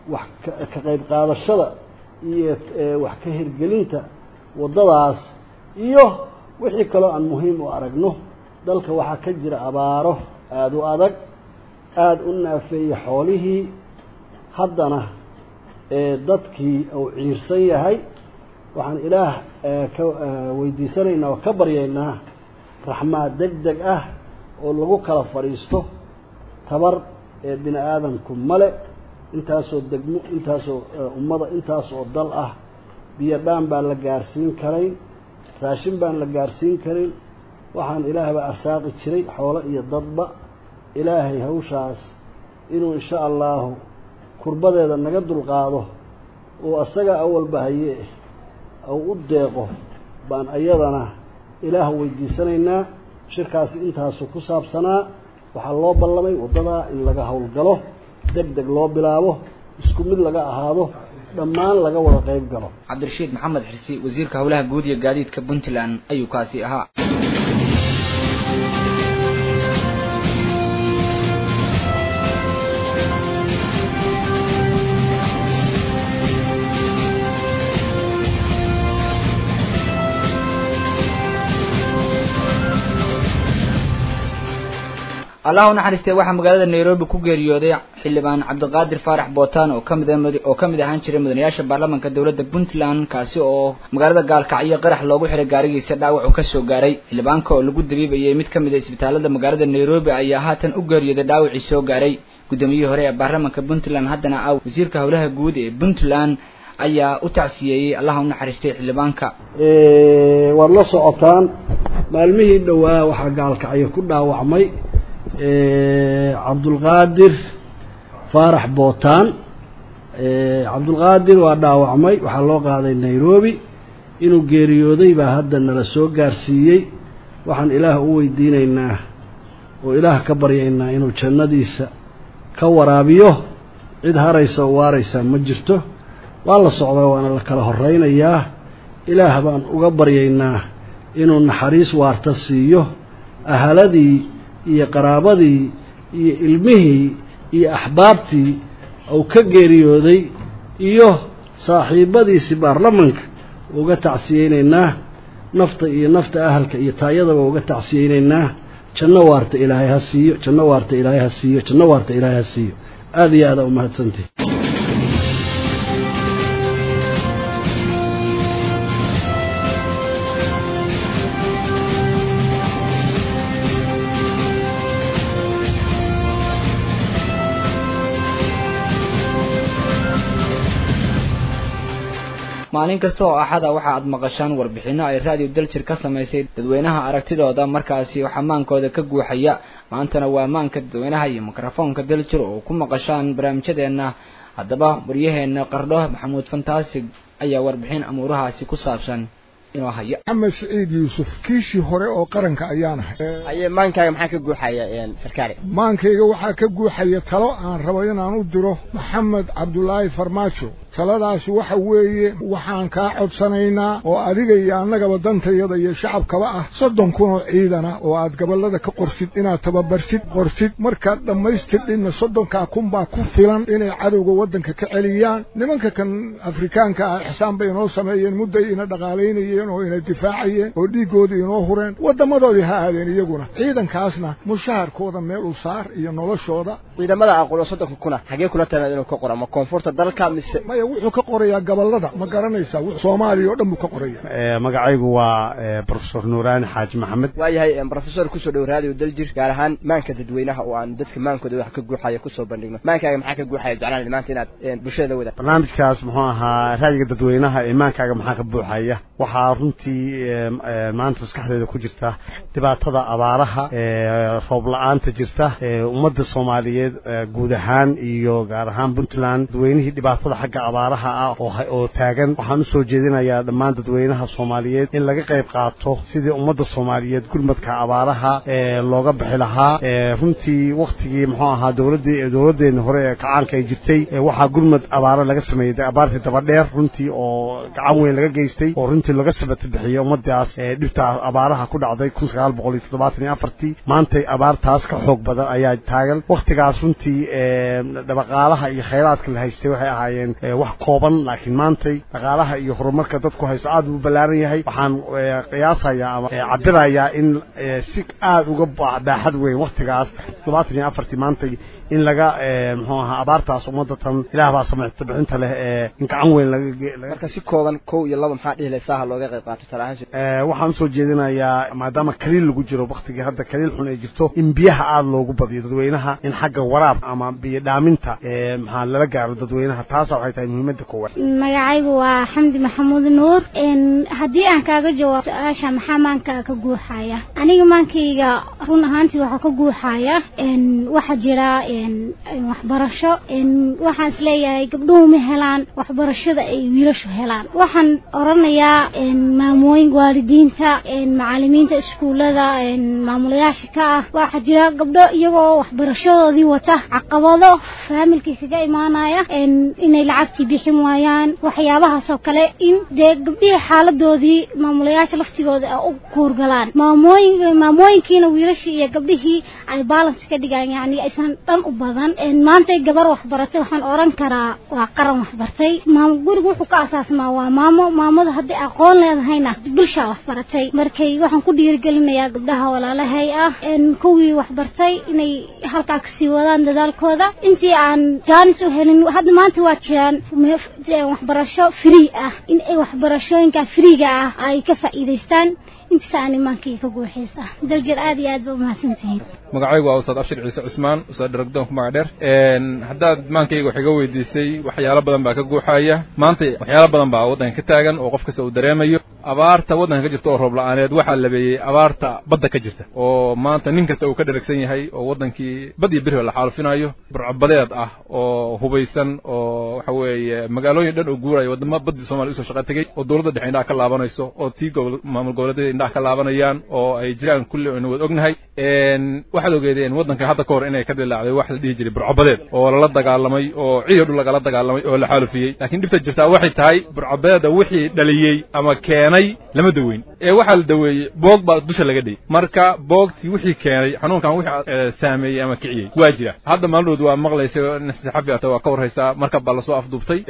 wax ka qayb qaadashada iyo wax ka hirgelinta waddadaas iyo wixii kaloo aan muhiim u aragno dalka waxaa ka jira abaaro aada u adag aada u naafeeyey xoolihii haddana dadkii uu ciirsan yahay waxaan ilaah ka weydiisanaynaa oo ka baryaynaa raxmaad deg deg ah oo lagu kala fadhiisto tabar ee bini aadamku male intaasoo degmo intaasoo ummada intaas oo dal ah biyo dhaan baan la gaarsiin karayn raashin baan la gaarsiin karin waxaan ilaahba arsaaqi jiray xoolo iyo dadba ilaahay hawshaas inuu insha allahu kurbadeeda naga dulqaado oo asaga awalba haye ou u deeqo baan ayadana ilaah weydiisanaynaa shirkaasi intaasu ku saabsanaa waxaa loo ballamay waddadaa in laga howlgalo deg deg loo bilaabo isku mid laga ahaado dhammaan laga wada qayb galo cabdirashiid maxamed xirsi wasiirka howlaha guud iyo gaadiidka puntland ayuu kaasi ahaa allah u naxariistay waxaa magaalada nairobi ku geeriyooday xildhibaan cabdiqaadir faarax bootaan oo kamid oo ka mid ahaan jiray mudanayaasha baarlamaanka dowladda puntland kaasi oo magaalada gaalkacyo qarax loogu xiray gaarigiisa dhaawac uu kasoo gaaray xildhibaanka oo lagu dabiibayay mid kamid a isbitaalada magaalada nairobi ayaa haatan u geeriyooday dhaawacii soo gaaray guddoomiyihii hore ee baarlamaanka puntland haddana ah wasiirka howlaha guud ee puntland ayaa u tacsiyeeyey allah u naxariistay xildhibaanka waad la socotaan maalmihii dhowaa waxaa gaalkacyo ku dhaawacmay cabdulqaadir faarax bootaan cabdulqaadir waa dhaawacmay waxaa loo qaaday nairobi inuu geeriyooday baa hadda nala soo gaarsiiyey waxaan ilaah u weydiinaynaa oo ilaah ka baryaynaa inuu jannadiisa ka waraabiyo cid haraysa oo waaraysaa ma jirto waa la socdaa waana la kala horraynayaa ilaah baan uga baryaynaa inuu naxariis waarta siiyo ahaladii iyo qaraabadii iyo ilmihii iyo axbaabtii uu ka geeriyooday iyo saaxiibadiisii baarlamanka uga tacsiyeynaynaa nafta iyo nafta ahalka iyo taayadaba uga tacsiyeynaynaa janno waarta ilaahay ha siiyo janno waarta ilaahay ha siiyo janno waarta ilaahay ha siiyo aada iyo aada umahadsantihi maalin kasta oo axada waxa aad maqashaan warbixino ay raadiyo daljir ka samaysay dadweynaha aragtidooda markaasi xamaankooda ka guuxaya maantana waa maanka dadweynaha iyo mikrofoonka daljir oo ku maqashaan barnaamijyadeena haddaba waryaheena qardho maxamuud fantaasig ayaa warbixin amuurahaasi ku saabsan inoo haya maxamed saciid yuusuf kiishii hore oo qaranka ayaan ahay aye maankaaga maxaa ka guuxaya sarkaale maankayga waxaa ka guuxaya talo aan rabo inaan u diro maxamed cabdulaahi farmaajo taladaasi waxa weeye waxaan kaa codsanaynaa oo adiga iyo annagaba dantayada iyo shacabkaba ah soddon kun oo ciidana oo aad gobollada ka qorsid inaad tababarsid qorsid markaad dhammaystirdhinna soddonkaa kun baa ku filan inay cadowga waddanka ka celiyaan nimanka kan afrikaanka ah ixsaan bay inoo sameeyeen mudday ina dhaqaalaynayeen oo ina difaacayeen oo dhiiggoodii inoo hureen waddamadoodii ha aadeen iyaguna ciidankaasna mushaharkooda meel u saar iyo noloshooda ciidamada aqulo soddonka kuna xagee kula tamed inuu ka qoro ma koonfurta dalka mise maya wuxuu ka qorayaa gobollada ma garanaysaa soomaaliya oo dhan buu ka qoraya magacaygu waa profesor nuuraani xaaji maxamed waayahay profesor kusoo dhow raadiyo daljir gaar ahaan maanka dadweynaha oo aan dadka maankooda wax ka guuxaya kusoo bandhigno maankaaga maxaa ka guuxaya jeclaan maanta inaad bulshada la wada barnaamijkaas muxuu ahaa raadiga dadweynaha ee maankaaga maxaa ka buuxaya waxaa runtii maanta maskaxdeeda ku jirta dhibaatada abaaraha roob la-aanta jirta ummadda soomaaliyeed guud ahaan iyo gaar ahaan puntland dadweynihii dhibaatada xagga abaaraha ah oo oo taagan waxaan usoo jeedinayaa dhammaan dadweynaha soomaaliyeed in laga qayb qaato sidii ummadda soomaaliyeed gurmadka abaaraha ee looga bixi lahaa runtii waktigii muxuu ahaa dowladii dowladdeena hore ee kacaanka ay jirtay waxaa gurmad abaaro laga sameeyey abaartii dabadheer runtii oo gacan weyn laga geystay oo runtii laga sabata bixiyey ummadaas dhibta abaaraha ku dhacday kun sagaal boqol iyo toddobaatan iyo afartii maantay abaartaas ka xoog badan ayaa taagan waktigaas runtii dhaqaalaha iyo khayraadka la haystay waxay ahaayeen wax kooban laakiin maantay dhaqaalaha iyo horumarka dadku haysto aad buu ballaaran yahay waxaan qiyaasayaa ama cabirayaa in si aad uga baaxad weyn waktigaas toddobaatan iyo afartii maantay in laga muxuu ahaa abaartaas ummadda tan ilaah baa samicta bixinta leh ee in gacan weyn laga marka si kooban kow iyo laba maxaa dhihi laysaa ha looga qayb qaato talahaan waxaan usoo jeedinayaa maadaama kaliil lagu jiro waktigii hadda kaliil xun ay jirto in biyaha aada loogu badiyo dadweynaha in xagga waraab ama biyo dhaaminta maxaa lala gaaro dadweynaha taasa waxay tahay muhiimadda koowaad magacaygu waa xamdi maxamuud nuur haddii aan kaaga jawaabo su-aasha maxaa maanka ka guuxaya aniga maankayga run ahaantii waxaa ka guuxaya waxaa jira waxbarasho waxaan isleeyahay gabdhuhu ma helaan waxbarashada ay wiilashu helaan waxaan oranayaa maamooyin waalidiinta macalimiinta iskuullada maamulayaasha ka ah waxaa jira gabdho iyagoo waxbarashadoodii wata caqabado faamilkii kaga imaanaya inay lacagtii bixin waayaan waxyaabahaas oo kale in dee gabdhihii xaaladoodii maamulayaasha laftigooda u kuurgalaan maamooyin maamooyinkiina wiilashii iyo gabdhihii ay balance ka dhigaan yani aysan dhan u badan maanta gabar waxbaratay waxaan oran karaa waa qaran waxbartay maam guriga wuxuu ka asaasmaa waa maamo maamada haddii aqoon leedahayna bulshaa waxbaratay markay waxaan ku dhiirigelinayaa gabdhaha walaalahay ah kuwii waxbartay inay halkaa kasii wadaan dadaalkooda intii aan jaanis u helin hadda maanta waa jiraan waxbarasho free ah in ay waxbarashooyinka freega ah ay ka faa'iidaystaan intaasaan imaankii ka guuxaysa daljir aad iyo aad ba umahadsantihiin magacaygu waa ustaad abshir ciise cusmaan ustaad dharagdoonku magac dheer haddaad maankayga wax iga weydiisay waxyaalo badan baa ka guuxaya maanta waxyaalo badan baa waddanka ka taagan oo qof kasta uu dareemayo abaarta waddanka ka jirta oo roob la-aaneed waxaa labeeyey abaarta badda ka jirta oo maanta nin kasta uu ka dheragsan yahay oo waddankii bad iyo beriba la xaalufinayo burcabadeed ah oo hubaysan oo waxa weeye magaalooyin dhan oo guuraya waddamo baddii soomaliya usoo shaqa tegey oo dowladda dhexe indhaha ka laabanayso oo tii gobol maamul goboleedyada indhaha ka laabanayaan oo ay jiraan kulli aynu wada ognahay waxaad ogeedeen waddanka hadda ka hor inay ka dilaacday wax la dhihi jiray burcabadeed oo lala dagaalamay oo ciido dhul lagala dagaalamay oo la xaalufiyey laakiin dhibta jirtaa waxay tahay burcabadeeda wixii dhaliyey ama keenay lama daweyn ee waxaa la daweeyey boog baa dusha laga dhigay marka boogtii wixii keenay xanuunkan wixii saameeyey ama kiciyey waa jira hadda maalmood waa maqlaysa nasaxafi ata waa ka warhaysaa markab baa lasoo afduubtay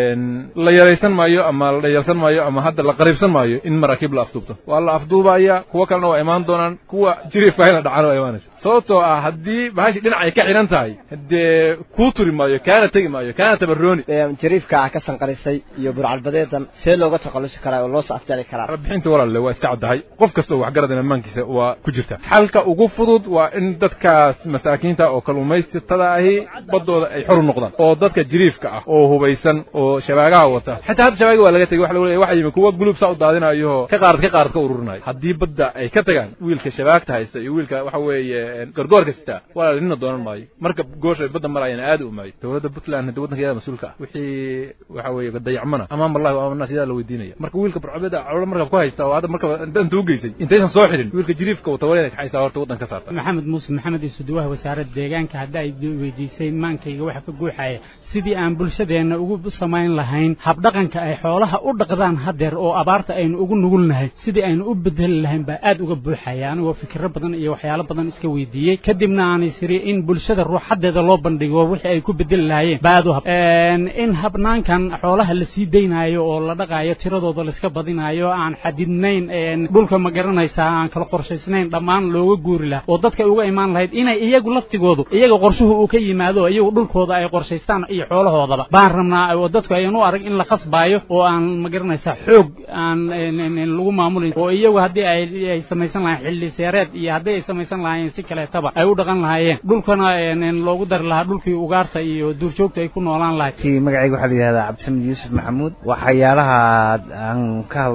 la yaraysan maayo ama la dhayalsan maayo ama hadda la qariibsan maayo in maraakiib la afduubto waa la afduubaya kuwa kalena waa imaan doonaan kuwa jiriifkaahina dhacana waa imaanaysa sababtoo ah haddii bahashi dhinac ay ka xidhan tahay dee kuu turi maayo kaana tegi maayo kaana tabarooni jariifka ah ka sanqarisay iyo burcalbadeedan see looga takhallusi karaa oo loo soo afjari karaa bixinta walaalle waa iska caddahay qof kasta oo waxgaradana maankiisa waa ku jirta xalka ugu fudud waa in dadkaas masaakiinta oo kalluumaysatada ahi baddooda ay xor u noqdaan oo dadka jiriifka ah oo hubaysan oo shabaagaha wata xitaa hadda shabaaga waa laga tegey waxa lagu leeyahay waxa yimi kuwa gulub saa u daadinayo ka qaarad ka qaarad ka ururinayo haddii badda ay ka tagaan wiilka shabaagta haysta iyo wiilka waxa weeye gargoorka sitaa walaal nina doonan maayo marka goosha ay badda marayana aad u maayo dowladda puntland hadda waddanka iyada mas-uulka ah wixii waxa weeye dayacmana amaam allahi wa amaam nas iyadaa la weydiinaya marka wiilka burcabeda caloolo markab ku haysta oo hadda markaba inta u geysay intaysan soo xidhin wiilka jiriifka wata wala inay kaxaysaa horta waddan ka saarta maxamed muuse maxamed iyo suduwaha wasaaradda deegaanka hadda ay weydiisay maankayga waxa ka guuxaya sidii aan bulshadeenna ugu samayn lahayn habdhaqanka ay xoolaha u dhaqdaan hadeer oo abaarta aynu ugu nugulnahay sidii aynu u bedeli lahayn baa aad uga buuxaya anigoo fikiro badan iyo waxyaalo badan iska weydiiyey kadibna aan isiri in bulshada ruuxadeeda loo bandhigo wixii ay ku bedeli lahaayeen baa aad u hab in habnaankan xoolaha la sii daynaayo oo la dhaqaayo tiradooda laiska badinaayo aan xadidnayn dhulka ma garanaysaa aan kala qorshaysnayn dhammaan looga guuri laha oo dadka uga imaan lahayd inay iyagu laftigoodu iyaga qorshuhu uu ka yimaado iyagu dhulkooda ay qorshaystaan iyo xoolahoodaba baan rabnaa oo dadku ayan u arag in la khasbaayo oo aan ma garanaysaa xoog aan lagu maamulin oo iyagu haddii ay samaysan lahayen xilli seereed iyo haddii ay samaysan lahaayeen si kaleetaba ay u dhaqan lahaayeen dhulkana loogu dari lahaa dhulkii ugaarta iyo duurjoogta ay ku noolaan lahayd magacayga waxaa la yidhahdaa cabdisamed yuusuf maxamuud waxyaalaha aan ka hadlay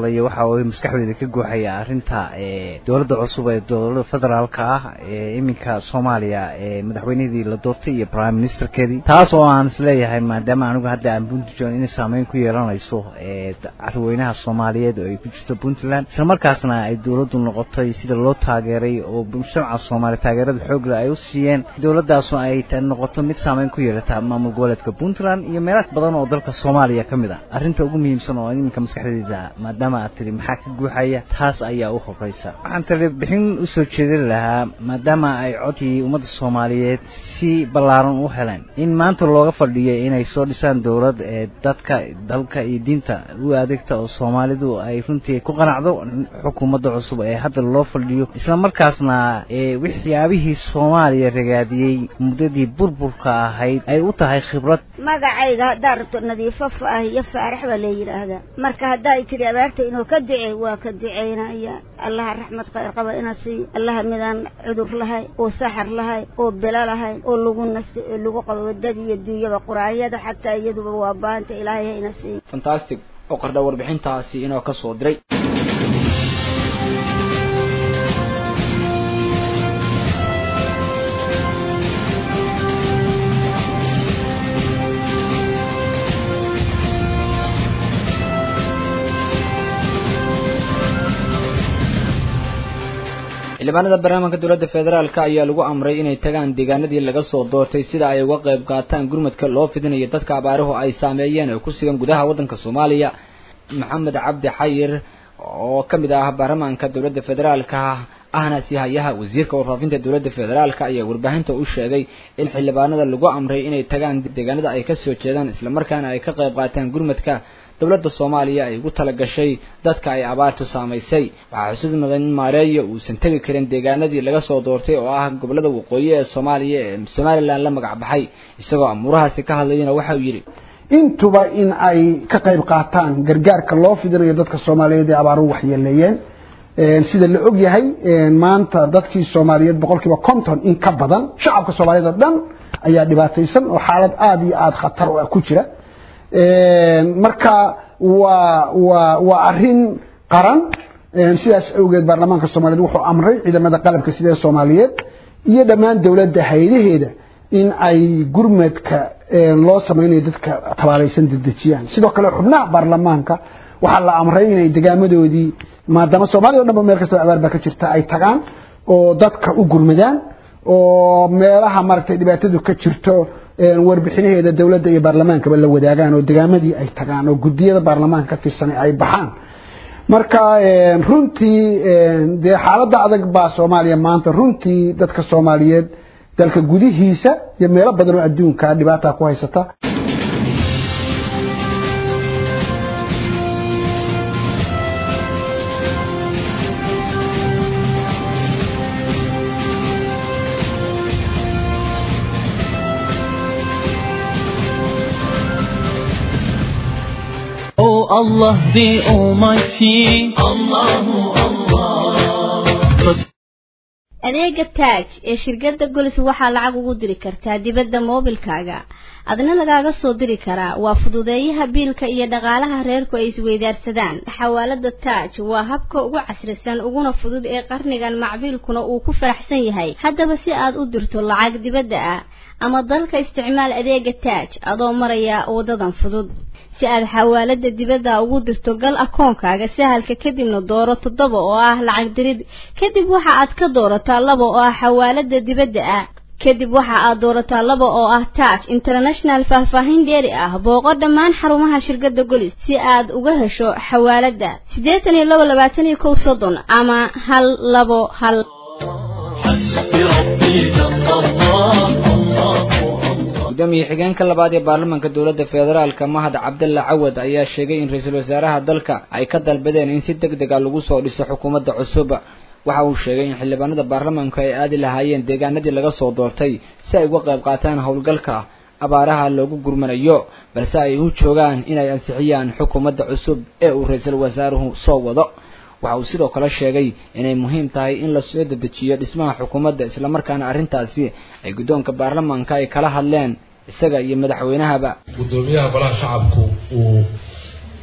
hadlayo waxa uu maskaxdeyda ka guuxaya arrinta dowladda cusub ee dowladda federaalka ah ee iminka soomaaliya ee madaxweynihii la doortay iyo prime ministerkeedii taas oo aan isleeyahay maadaama anigu hadda aan puntland inay saameyn ku yeelanayso carweynaha soomaaliyeed oo ay ku jirto puntland isla markaasna ay dowladdu noqotay sida loo taageeray oo mujtamaca soomaaliya taageerada xoogle ay u siiyeen dowladaasu ay noqoto mid saameyn ku yeelata maamul goboleedka puntland iyo meelo badan oo dalka soomaaliya ka mid ah arrinta ugu muhiimsan oo iminka maskaxdeyda maadaama aad tiri maxaa ka guuxaya taas ayaa u horeysa waxaan tiri bixin usoo jeedin lahaa maadaama ay codkii ummadda soomaaliyeed si ballaaran u heleen in maanta looga fadhiyo inay soo dhisaan dowlad ee dadka dalka iyo diinta u adeegta oo soomaalidu ay runtii ku qanacdo xukuumadda cusub ee hadda loo fadhiyo isla markaasna waxyaabihii soomaaliya ragaadiyey muddadii burburka ahayd ay u tahay khibrad magacayga haddaa rabto nadiifo faah iyo faarax baa la yidhaahdaa marka hadday tidhi abaarta inuu ka ducey waa ka duceynaya allaha raxmad khayr qaba ina siiyo allaha midaan cudur lahay oo saxar lahay oo bilo lahay oo lagu nasto oo lagu qabo wadada iyo duunyaba quraanyada xataa iyaduba waa baanta ilaahay ha ina siiyo fantastic oo qardha warbixintaasi inoo ka soo diray xildhibaanada barnaamijka dowladda federaalk ayaa lagu amray inay tagaan deegaanadii laga soo doortay sida ay uga qayb qaataan gurmadka loo fidinayo dadka abaaruhu ay saameeyeen oo ku sugan gudaha waddanka soomaaliya maxamed cabdi xayir oo ka mid ah baarlamaanka dowladda federaalka ahna si hayaha wasiirka warfaafinta dowladda federaalk ayaa warbaahinta u sheegay in xildhibaanada lagu amray inay tagaan deegaanada ay kasoo jeedaan islamarkaana ay ka qayb qaataan gurmadka dowladda soomaaliya ay ugu talagashay dadka ay abaartu saamaysay waxaa xusid mudan in maareeya uusan tegi karin deegaanadii laga soo doortay oo ah gobolada waqooyi ee soomaaliya ee somalilan la magac baxay isagoo amuurahaasi ka hadlayana waxa uu yidhi intuba in ay ka qayb qaataan gargaarka loo fidinayo dadka soomaaliyeed ee abaaruhu waxyeeleeyeen sida la og yahay maanta dadkii soomaaliyeed boqol kiiba konton in ka badan shacabka soomaaliyeed oo dhan ayaa dhibaataysan oo xaalad aada iyo aada khatar u ah ku jira marka waa waa waa arrin qaran sidaas awgeed baarlamaanka soomaaliyeed wuxuu amray ciidamada qalabka sida ee soomaaliyeed iyo dhammaan dowladda haydaheeda in ay gurmadka loo samaynayo dadka tabaalaysan dedejiyaan sidoo kale xubnaha baarlamaanka waxaa la amray inay degaamadoodii maadaama soomaaliya o dhan ba meel kastaba abaar baa ka jirta ay tagaan oo dadka u gurmadaan oo meelaha maaragtay dhibaatadu ka jirto warbixinaheeda dowladda iyo baarlamaankaba la wadaagaan oo degaamadii ay tagaan oo guddiyada baarlamaanka ka tirsanay ay baxaan marka runtii dee xaaladda adag baa soomaaliya maanta runtii dadka soomaaliyeed dalka gudihiisa iyo meelo badan oo adduunka dhibaata ku haysata Oh Allah the Almighty, Allahu Allah. adeega taaj ee shirkadda golis waxaa lacag ugu diri kartaa dibadda moobilkaaga adna lagaaga soo diri karaa waa fududeeyaha biilka iyo dhaqaalaha reerku ay isweydaarsadaan xawaalada taaj waa habka ugu casrisan uguna fudud ee qarnigan macbiilkuna uu ku faraxsan yahay haddaba si aad u dirto lacag dibadda ah ama dalka isticmaal adeega taaj adoo maraya wadadan fudud si aad xawaalada dibadda ugu dirto gal akoonkaaga sahalka kadibna dooro toddoba oo ah lacag dirid kadib waxa aad ka doorataa laba oo ah xawaalada dibadda ah kadib waxa aad doorataa laba oo ah taaj international faahfaahin dheeri ah booqo dhammaan xarumaha shirkadda golis si aad uga hesho xawaalada siddeetan iyo labo labaatan iyo kow soddon ama hal labo hal gudoomiye xigeenka labaad ee baarlamaanka dowladda federaalka mahad cabdalla cawad ayaa sheegay in ra-iisul wasaaraha dalka ay ka dalbadeen in si deg dega lagu soo dhiso xukuumadda cusub waxa uu sheegay in xildhibaanada baarlamaanku ay aadi lahaayeen deegaanadii laga soo doortay si ay uga qayb qaataan howlgalka abaaraha loogu gurmanayo balse ay u joogaan inay ansixiyaan xukuumadda cusub ee uu ra-iisul wasaaruhu soo wado waxa uu sidoo kale sheegay inay muhiim tahay in la soo dedejiyo dhismaha xukuumadda islamarkaana arrintaasi ay guddoonka baarlamaanka ay kala hadleen isaga iyo madaxweynahaba guddoomiyaha golaha shacabku uu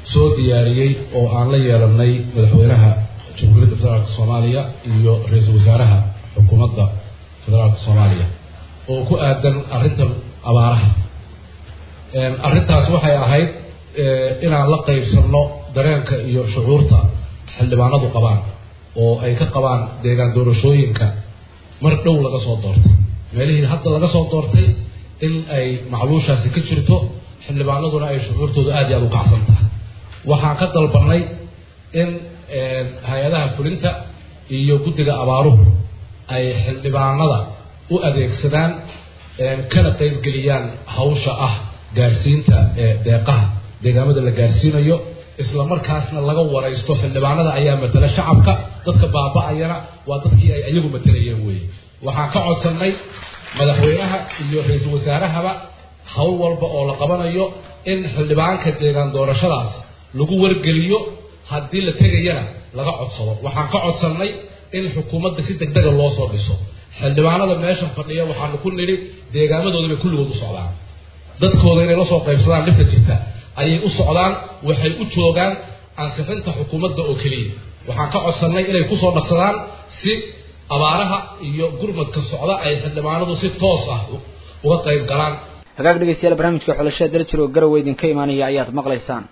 soo diyaariyey oo aan la yeelanay madaxweynaha jamhuuriyadda federaalka soomaaliya iyo ra-iisul wasaaraha xukuumadda federaalka soomaaliya oo ku aadan arrinta abaaraha arrintaas waxay ahayd inaan la qaybsanno dareenka iyo shucuurta xildhibaanadu qabaan oo ay ka qabaan deegaan doorashooyinka mar dhow laga soo doortay meelihii hadda laga soo doortay in ay macluushaasi ka jirto xildhibaanaduna ay shucuurtooda aad iyo aada u kacsan tahay waxaan ka dalbanay in hay-adaha fulinta iyo guddiga abaaruhu ay xildhibaanada u adeegsadaan kana qaybgeliyaan hawsha ah gaarsiinta deeqaha deegaamada la gaarsiinayo isla markaasna laga waraysto xildhibaanada ayaa matala shacabka dadka baaba-ayana waa dadkii ay ayagu matalayeen weeye waxaan ka codsannay madaxweynaha iyo ra-iisul wasaarahaba hawl walba oo la qabanayo in xildhibaanka deegaan doorashadaas lagu wargeliyo haddii la tegayana laga codsado waxaan ka codsannay in xukuumadda si deg dega loo soo dhiso xildhibaanada meeshan fadhiya waxaanu ku nidhi deegaamadooda bay kulligood u socdaan dadkooda inay la soo qaybsadaan dhibka jirta ayay u socdaan waxay u joogaan ansixinta xukuumadda oo keliya waxaan ka codsannay inay kusoo dhaqsadaan si abaaraha iyo gurmadka socda ay xildhibaanadu si toos ah uga qayb galaan hagaag dhegeystayaal barnaamijka xulashada daljir oo garowe idinka imaanaya ayaad maqlaysaan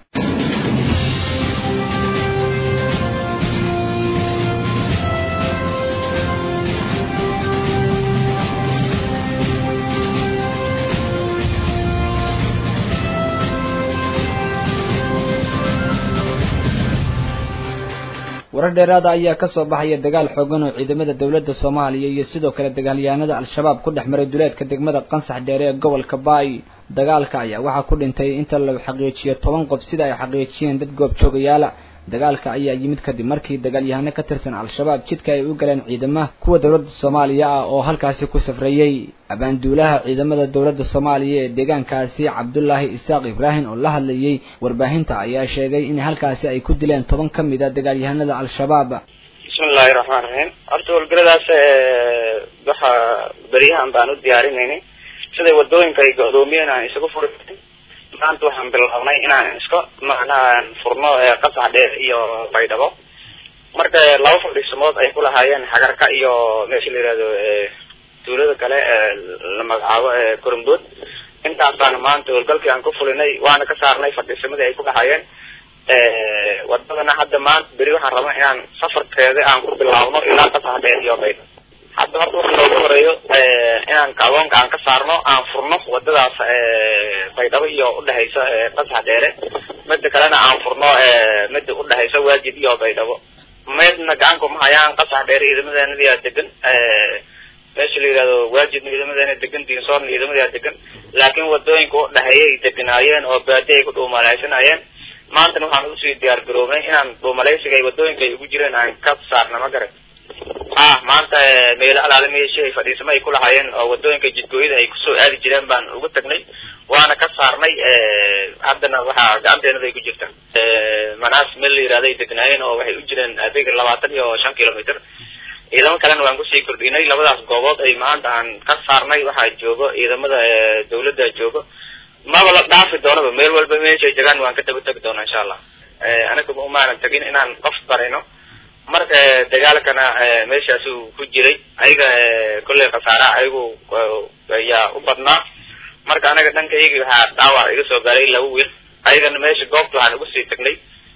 warar dheeraada ayaa kasoo baxaya dagaal xoogan oo ciidamada dowladda soomaaliya iyo sidoo kale dagaalyahanada al-shabaab ku dhex maray duleedka degmada qansax dheere ee gobolka baay dagaalka ayaa waxaa ku dhintay inta la xaqiijiyo toban qof sida ay xaqiijiyeen dad goobjoogayaala dagaalka ayaa yimid kadib markii dagaalyahano ka tirsan al-shabaab jidka ay u galeen ciidamaha kuwa dowladda soomaaliya ah oo halkaasi ku safrayey abaanduulaha ciidamada dowladda soomaaliya ee deegaankaasi cabdulaahi isaaq ibraahim oo la hadlayey warbaahinta ayaa sheegay in halkaasi ay ku dileen toban ka mid a dagaalyahanada al-shabaab bismillahi raxmaan raxiim horta howlgaladaas waxa beryahan baan u diyaarinaynay siday wadooyinka ay go-doomiyeen aan isagu furi maanta waxaan bilownay inaan iska macnaha furno qasax dheer iyo baydhabo marka laba fadhiisamood ay ku lahaayeen xagarka iyo meesha la yihahdo tuulada kale la magacaabo korombood intaas baana maanta howlgalkii aan ku fulinay waana ka saarnay fadhiisamadii ay ku dhahaayeen wadadana hadda maanta beri waxaan rabaa inaan safarkeeda aan ku bilaabno ilaa qasax dheer iyo baydhabo hadda horta waxa noogu horeeyo inaan kaadoonka aan ka saarno aan furno wadadaas baydhabo iyo udhexaysa qasax dheere mida kalena aan furno mida udhexaysa waajid iyo baydhabo meedna gacanku ma hayaan qasax dheere ciidamadeena degan meesha la yihahdo waajidna ciidamadeena degan diinsoorna ciidamadaa degan laakiin wadooyinka udhexeeyay deganaayeen oo baadi ay ku dhuumalaysanayeen maantana waxaan usii diyaar garoobnay inaan dhuumalaysiga ay wadooyinka ay ugu jireen aan ka saarna ma garan ah maanta meelo alaale meeshii ay fadhiisamo ay ku lahaayeen oo wadooyinka jidgooyada ay kusoo aadi jireen baan ugu tagnay waana ka saarnay haddana waxaa gacanteenada ay ku jirtaan manaas meel la yihahdo ay degnaayeen oo waxay u jireen adeega labaatan iyo shan kilometer ciidamo kalena waan kusii kordhinay labadaas goobood ay maanta aan ka saarnay waxaa joogo ciidamada dawladda joogo maba la dhaafi doonaba meel walba meeshay jagaan waan ka daba tegi doonaa insha allah anaga umaanan tagin inaan qof barayno marka dagaalkana meeshaasuu ku jiray ayaga kolley khasaaraha ayagu ayaa u badnaa marka anaga dhanka iyagi waxaa dhaawac iga soo gaaray laba wiil ayagana meesha goobta waxaan ugu sii tagnay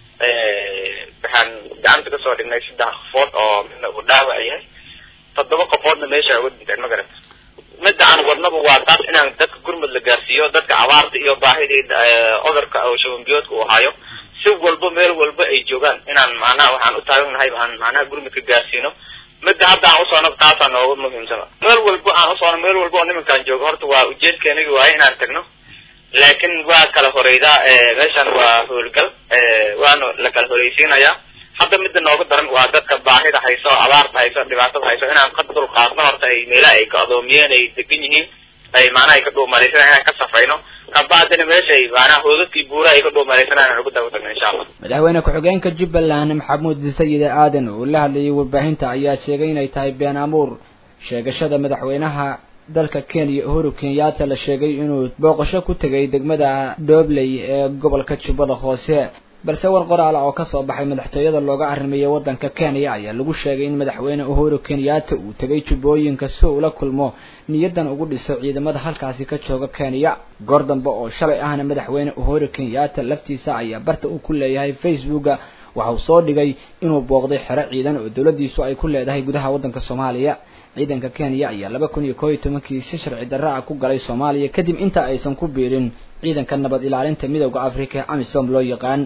waxaan gacanta kasoo dhignay saddex qofood oo midna uu dhaawac yahay toddoba qofoodna meesha uga dhinteen ma garata midda aan wadnaba waa taas inaan dadka gurmud la gaarsiiyo dadka abaarta iyo baahida cudurka oo shabanbiyoodka uu hayo si walba meel walba ay joogaan inaan macnaha waxaan u taaganahay aan macnaha gurmudka gaarsiino midda hadda aan usoono taasaa nooga muhiimsana meel walba aan usoono meel walba oo nimankaan joogo horta waa ujeedkeenagi waaye inaan tagno laakiin waa kala horeydaa meeshan waa howlgal waana la kala horeysiinayaa hadda midda nooga daran waa dadka baahida hayso abaarta hayso dhibaatada hayso inaan ka dul qaadno horta ay meelaha ay ka adoomiyeen ay degan yihiin ay macnaha ay ka dhuumalaysanaa inaan ka safayno kabacdina meeshay macnaha hoodadkii buura ay ka dhuumalaysanaa inaan ugu daba tagno insha allah madaxweyne ku-xigeenka jubbaland maxamuud sayide aadan oo la hadlayay warbaahinta ayaa sheegay inay tahay been amuur sheegashada madaxweynaha dalka kenya uhuru kenyatta la sheegay inuu booqasho ku tegay degmada doobley ee gobolka jubbada hoose balse war qoraala oo kasoo baxay madaxtooyada looga arrimeeyay waddanka kenya ayaa lagu sheegay in madaxweyne uhuru kenyatta uu tegay jubbooyinka si uu la kulmo niyadan ugu dhiso ciidamada halkaasi ka jooga kenya goor dambe oo shalay ahna madaxweyne uhuru kenyatta laftiisa ayaa barta uu ku leeyahay facebooka waxa uu soo dhigay inuu booqday xero ciidan oo dowladdiisu ay ku leedahay gudaha waddanka soomaaliya ciidanka kenya ayaa laba kun iyo koo iyo tobankii si sharci darro ah ku galay soomaaliya kadib inta aysan ku biirin ciidanka nabad ilaalinta midowda afrika ee amisom loo yaqaan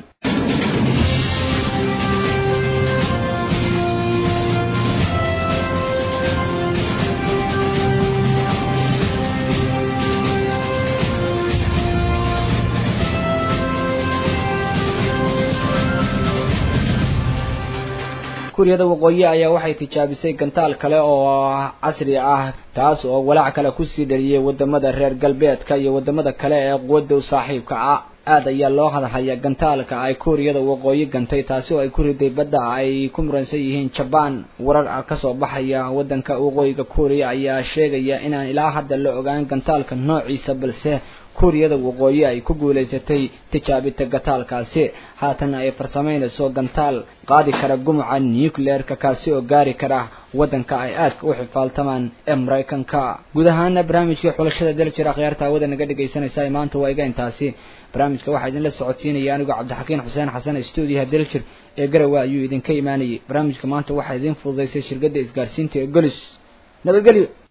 kuuriyada waqooyi ayaa waxay tijaabisay gantaal kale oo casri ah taas oo walaac kale kusii dhaliyay wadamada reer galbeedka iyo wadamada kale ee quwadda u saaxiibka ah aad ayaa loo hadalhayaa gantaalka ay kuuriyada waqooyi gantay taasi oo ay ku riday badda ay ku muransan yihiin jabaan warar kasoo baxaya wadanka waqooyiga kuuriya ayaa sheegaya inaan ilaa hadda la ogaan gantaalka noociisa balse kuuriyada waqooyi ay ku guulaysatay tijaabita gantaalkaasi haatan ay farsameynayso gantaal qaadi kara gumuca nucleerka kaasi oo gaari kara waddanka ay aadka u xifaaltamaan ee maraykanka guud ahaana barnaamijkii xulashada daljir akhyaarta hawada naga dhegaysanaysa maanta waa iga intaasi barnaamijka waxaa idinla socodsiinaya anigoo cabdixakiin xuseen xasan stuudiyaha daljir ee garawa ayuu idinka imaanayay barnaamijka maanta waxaa idin fududaysay shirkadda isgaarsiinta ee golis nabadgelyo